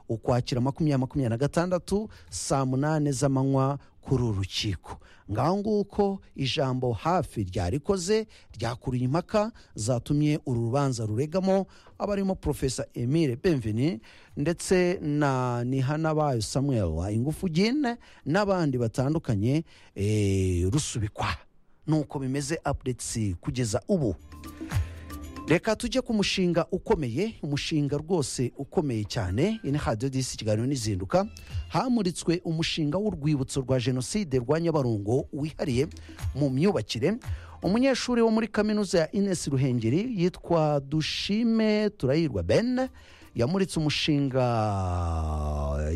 ukwakira makumyabiri makumyabiri na gatandatu saa munani z'amanywa kuri uru rukiko ngaho nguko ijambo hafi ryarikoze ryakuriye impaka zatumye uru rubanza ruregamo abarimo porofesa emile benveni ndetse na nihanabayo samuel ingufugine n'abandi batandukanye eh, rusubikwa nuko bimeze apudetsi kugeza ubu reka tujye ku mushinga ukomeye umushinga rwose ukomeye cyane ino hadiyo disi ikiganiro n'izinduka hamuritswe umushinga w'urwibutso rwa jenoside rwa nyabarongo wihariye mu myubakire umunyeshuri wo muri kaminuza ya inesi ruhengeri yitwa dushime turayirwa ben yamuritse umushinga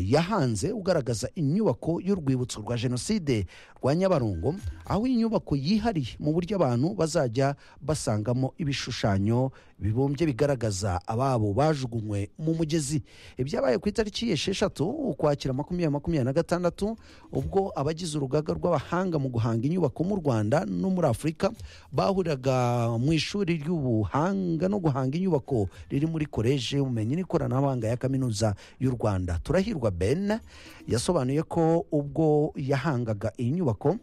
yahanze ugaragaza inyubako y'urwibutso rwa jenoside rwa nyabarongo aho inyubako yihariye mu buryo abantu bazajya basangamo ibishushanyo bibumbye bigaragaza ababo bajugunywe mu mugezi ibyabaye ku itariki esheshatu ukwakira makumyabiri makumyabiri na gatandatu ubwo abagize urugaga rw'abahanga mu guhanga inyubako mu rwanda no muri afurika bahuriraga mu ishuri ry'ubuhanga no guhanga inyubako riri muri koleji y'ubumenyi n'ikoranabuhanga ya kaminuza y'u rwanda turahirwa ben yasobanuye ko ubwo yahangaga iyi nyubako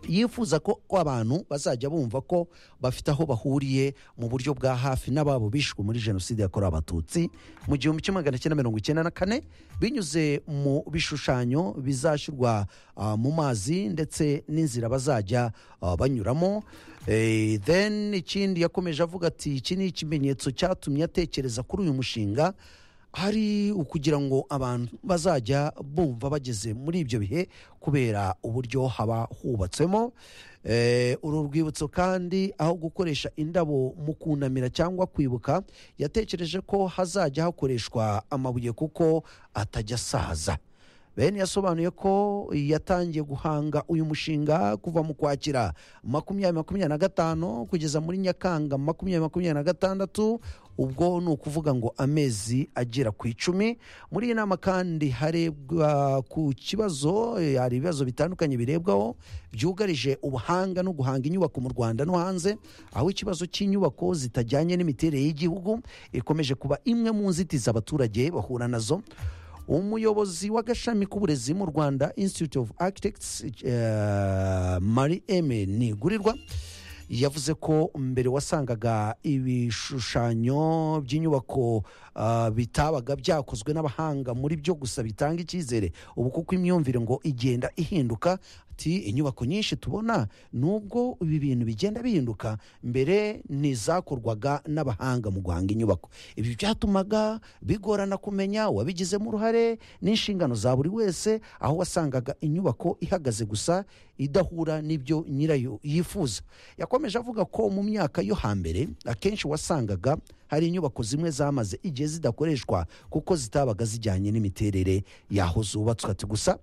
yifuza ko abantu bazajya bumva ko bafite aho bahuriye mu buryo bwa hafi n'ababo bishwe muri jenoside yakorewe abatutsi mu gihumbi kimwe magana cyenda mirongo icyenda na kane binyuze mu bishushanyo bizashyirwa ah, mu mazi ndetse n'inzira bazajya ah, banyuramo Eh, then ikindi yakomeje avuga ati iki ni ikimenyetso cyatumye atekereza kuri uyu mushinga hari ukugira ngo abantu bazajya bumva bageze muri ibyo bihe kubera uburyo haba hubatswemo Eh, uru rwibutso kandi aho gukoresha indabo mu kunamira cyangwa kwibuka yatekereje ko hazajya hakoreshwa amabuye kuko atajya asaza bene yasobanuye ko yatangiye guhanga uyu mushinga kuva mu kwakira makumyabiri makumyabiri na gatanu kugeza muri nyakanga makumyabiri makumyabiri na gatandatu ubwo ni ukuvuga ngo amezi agera ku icumi muri iyi nama kandi harebwa ku kibazo eh, hari ibibazo bitandukanye birebwaho byugarije ubuhanga no guhanga inyubako mu rwanda no hanze aho ikibazo cy'inyubako zitajyanye n'imiterere y'igihugu ikomeje kuba imwe mu nzitizi abaturage bahura nazo umuyobozi w'agashami k'uburezi mu rwanda institute of architects eh, marie eme nigurirwa yavuze ko mbere wasangaga ibishushanyo by'inyubako ah, bitabaga byakozwe n'abahanga muri byo gusa bitanga icyizere ubu kuko imyumvire ngo igenda ihinduka ati inyubako nyinshi tubona nubwo ibi bintu bigenda bihinduka mbere ni izakorwaga n'abahanga mu guhanga inyubako ibi byatumaga bigorana kumenya uwabigizemo uruhare n'inshingano za buri wese aho wasangaga inyubako ihagaze gusa idahura n'ibyo nyirayo yifuza yakomeje avuga ko mu myaka yo hambere akenshi wasangaga hari inyubako zimwe zamaze igihe zidakoreshwa kuko zitabaga zijyanye n'imiterere y'aho zubatswe ati gusa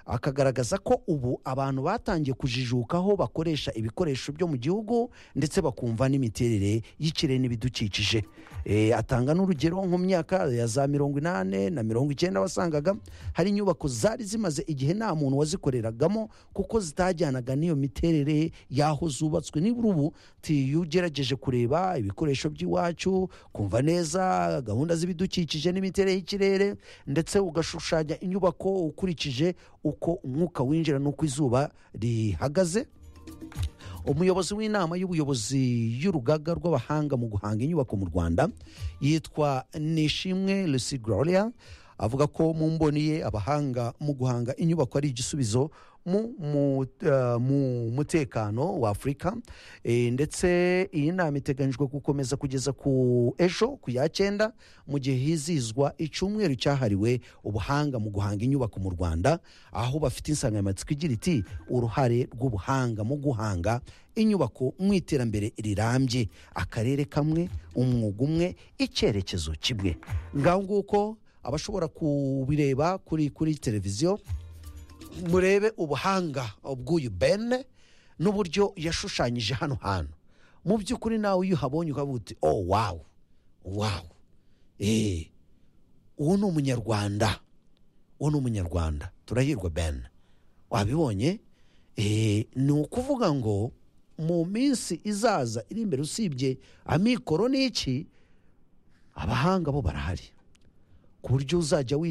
akagaragaza ko ubu abantu batangiye kujijuka aho bakoresha ibikoresho byo mu gihugu ndetse bakumva n'imiterere y'ikirere n'ibidukikije Eh, atanga n'urugero nko mu myaka ya za mirongo inani na mirongo icyenda wasangaga hari inyubako zari zimaze igihe nta muntu wazikoreragamo kuko zitajyanaga n'iyo miterere y'aho zubatswe nibura ubu ti- iyo ugerageje kureba ibikoresho by'iwacu kumva neza gahunda z'ibidukikije n'imiterere y'ikirere ndetse ugashushanya inyubako ukurikije uko umwuka winjira n'uko izuba rihagaze umuyobozi w'inama y'ubuyobozi y'urugaga rw'abahanga mu guhanga inyubako mu rwanda yitwa nishimwe lucy gloria avuga ko mu mboni ye abahanga mu guhanga inyubako ari igisubizo mu, mu, eh, mu mutekano wa afurika Eh, ndetse iyi nama iteganyijwe gukomeza kugeza ku ejo ku ya cyenda mu gihe hizizwa icyumweru cyahariwe ubuhanga mu guhanga inyubako mu rwanda aho bafite insanganyamatsiko igira iti uruhare rw'ubuhanga mu guhanga inyubako mu iterambere rirambye akarere kamwe umwuga umwe icyerekezo kimwe ngaho nguko abashobora kubireba kuri kuri televiziyo murebe ubuhanga bw'uyu ben n'uburyo yashushanyije hano hantu mu by'ukuri nawe iyo uhabonye ukavuga uti oh wawu wawu eee uwo ni umunyarwanda uwo ni umunyarwanda turahirwa ben wabibonye eee ni ukuvuga ngo mu minsi izaza iri imbere usibye amikoro n'iki abahanga bo barahari ku buryo uzajya wicara